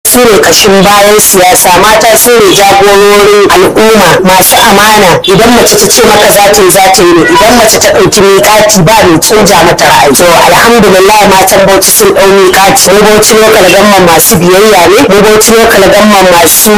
su ne kashin bayan siyasa mata su ne jagororin al'umma masu amana idan mace ta ce maka za ta yi za ta yi ne idan mace ta ɗauki miƙati ba mai canja mata ra'ayi to alhamdulillah matan bauchi sun ɗau miƙati mu bauchi lokal gamman masu biyayya ne mu bauchi lokal gamman masu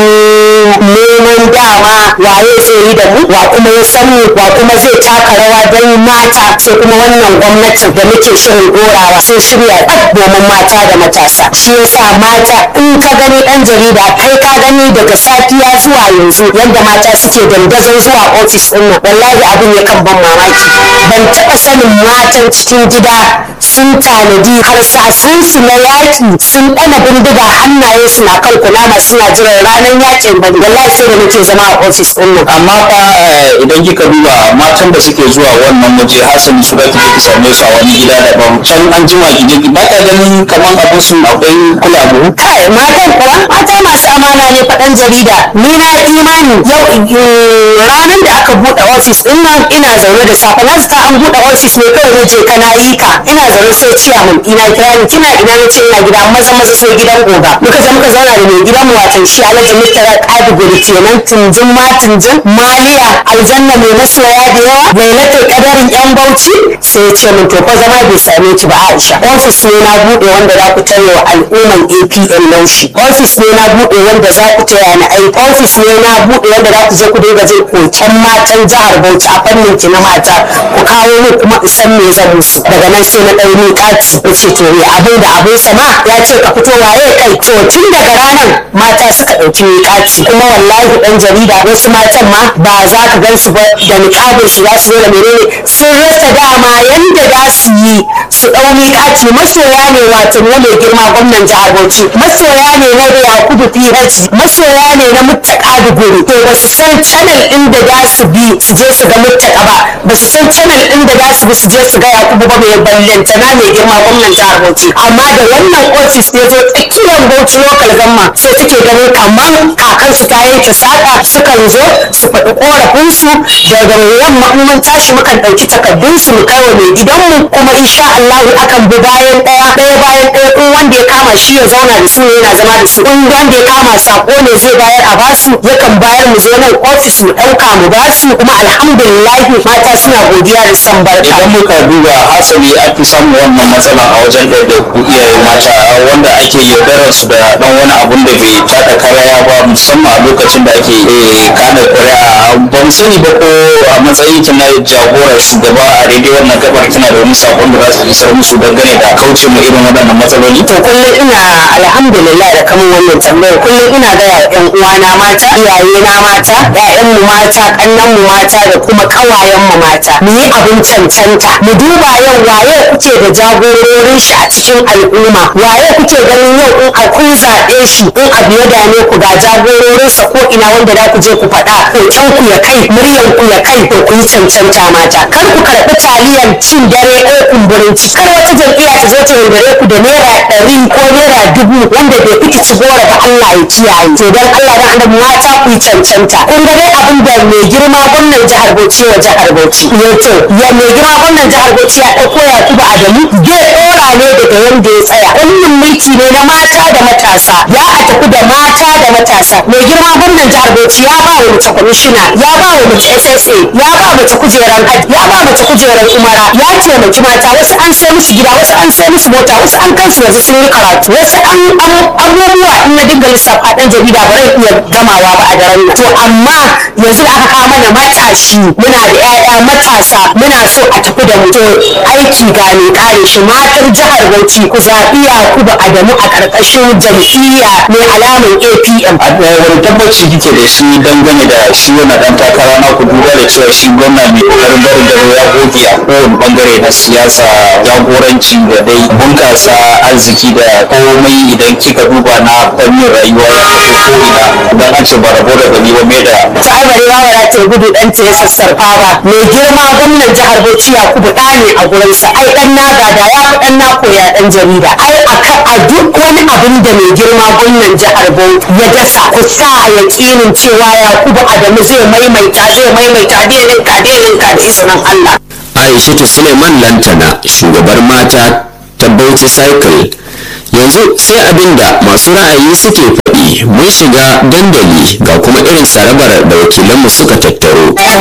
neman dama waye zai yi da mu wa kuma ya san mu wa kuma zai taka rawa don mata sai kuma wannan gwamnatin da muke shirin ɗorawa sun shirya ɗab domin mata da matasa shi yasa mata in ka gani ɗan jarida kai ka gani daga safiya zuwa yanzu yadda mata suke dandazon zuwa ofis ɗin nan wallahi abin ya kan ban mamaki ban taɓa sanin matan cikin gida sun tanadi harsasansu na yaƙi sun ɗana bindiga hannaye su na kan kunama suna jiran ranar yaƙin ba wallahi sai da muke zama a ofis ɗin nan amma fa eh, idan kika duba matan da suke zuwa wannan waje hasali su zaki je ki same su a wani gida daban can an jima ki je ki ba ka ganin kamar abin su akwai kulabu kai matan kuwa mata masu amana ne faɗan jarida ni na yi imani yau eh, ranar da aka buɗe ofis ɗin nan ina zaune da safe na zata an buɗe ofis ne kawai na je kana yi ka ina zaune sai ciyaman ina kira ni kina ina na ce ina gida maza maza sai gidan goga muka je muka zauna da mai gidan mu watan shi alhaji mutara kaduguri kenan tunjin ma tunjin maliya aljanna mai masoya da yawa lailatul kadarin yan bauchi sai ya ce min to fa zama bai same ki ba aisha ofis ne na buɗe wanda za ku tare wa al'umman apn laushi ofis ne na buɗe wanda za ku taya ni aiki ofis ne na buɗe wanda za ku je ku dinga jin koken matan jihar bauchi a fannin ki na mata ku kawo min kuma in san me zan musu daga nan sai na ɗau miƙati na ce to me abin da abin sama ya ce ka fito waye kai to tun daga ranar mata suka ɗauki miƙati kuma wallahi ɗan jarida wasu matan ma ba za ka gan su ba da niƙabin su za su zo da menene sun rasa dama yanda za su yi su ɗau miƙati masoya ne wato na mai girma gwamnan jihar Bauchi masoya ne na Yakubu PH masoya ne na Muttaka Duguri to ba su san channel ɗin da za su bi su je su ga Muttaka ba ba su san channel ɗin da za su bi su je su ga Yakubu ba mai ballanta na mai girma gwamnan jihar Bauchi amma da wannan ofis ya zo tsakiyar Bauchi local gamma sai suke ganin kamar kakansu ta yanke saka sukan zo su faɗi korafinsu daga yamma in mun tashi mukan ɗauki takardunsu mu kai wa mai gidanmu kuma insha Allah akan bi bayan ɗaya ɗaya bayan ɗaya in wanda ya kama shi ya zauna da su ne yana zama da su in wanda ya kama sako ne zai bayar a basu yakan bayar mu zo nan ofis mu ɗauka mu basu kuma alhamdulillah mata suna godiya da san barka idan muka duba hasali an fi samun wannan matsala a wajen ɗaiɗaiku iyaye mata wanda ake yaudarar su da ɗan wani abun da bai taka karaya ba musamman a lokacin da ake eh, kada ƙuri'a ba mu sani ba ko a matsayin ki na jagorar shugaba a daidai wannan gabar kina da wani sakon da za su isar musu dangane da kauce mu irin waɗannan matsaloli to kullum ina alhamdulillah da kamun wannan tambayar kullum ina gaya wa ƴan uwana mata iyaye na mata ƴaƴan mu mata ƙannan mu mata da kuma ƙawayen mu mata mu yi abin cancanta mu duba yau waye kuke da jagororin shi a cikin al'umma waye kuke ganin yau in a kun zaɓe shi in abu ya dame ku ga jagororinsa ko ina wanda za ku je ku faɗa hoton ku ya kai muryan ku ya kai to ku yi cancanta mata kar ku karɓi taliyan cin dare ko kumburin ciki kar wata jam'iyya ta zo ta yaudare ku da naira ɗari ko naira dubu wanda bai fi ci gora ba Allah ya kiyaye to dan Allah dan annabi mata ku yi cancanta kun ga dai abin da mai girma gwamnan jihar Bauchi wa jihar Bauchi ya to ya mai girma gwamnan jihar Bauchi ya ɗauko Yakubu Adamu zai ɗora ne daga yanda ya tsaya wannan mulki ne na mata da matasa ya a tafi da mata da matasa mai girma gwamnan jihar Bauchi ya ba wa mace kwamishina ya ba wa mace SSA ya ba mace kujeran hajji ya ba mace kujeran umara ya taimaki mata wasu an sai musu gida wasu an sai musu mota wasu an kansu yanzu sun yi karatu wasu an abubuwa in na dinga lissafa ɗan jarida ba zai iya gamawa ba a daren nan to amma yanzu da aka kawo mana matashi muna da 'ya'ya matasa muna so a tafi da mu to aiki ga mai kare shi matar jihar Bauchi ku zaɓi Yakubu Adamu a ƙarƙashin jam'iyya mai alamun APM a wani tabbaci kike da shi dangane da shi wannan dan takara na ku duba da cewa shi gwamna mai kokarin barin gado ya goge a kowane bangare na siyasa jagoranci da dai bunkasa arziki da komai idan kika duba na fannin rayuwa ya tafi ko ina dan an ce ba rabo da gani ba mai da ta ai ba za ta gudu dan ta ya sassarfa ba mai girma gwamnan jihar Bauchi Yakubu ɗa ne a gurinsa ai dan na gada ya fi dan na koya dan jarida ai aka a duk wani abin da mai girma gwamnan jihar Bauchi ya dasa ku sa a yaƙinin cewa Yakubu Adamu zai maimaita zai maimaita dai rinka dai rinka da izinin Allah aishatu suleiman lantana shugabar mata ta bauchi cycle yanzu sai abin da masu ra'ayi suke faɗi mun shiga dandali ga kuma irin tsarabar da wakilanmu suka tattaro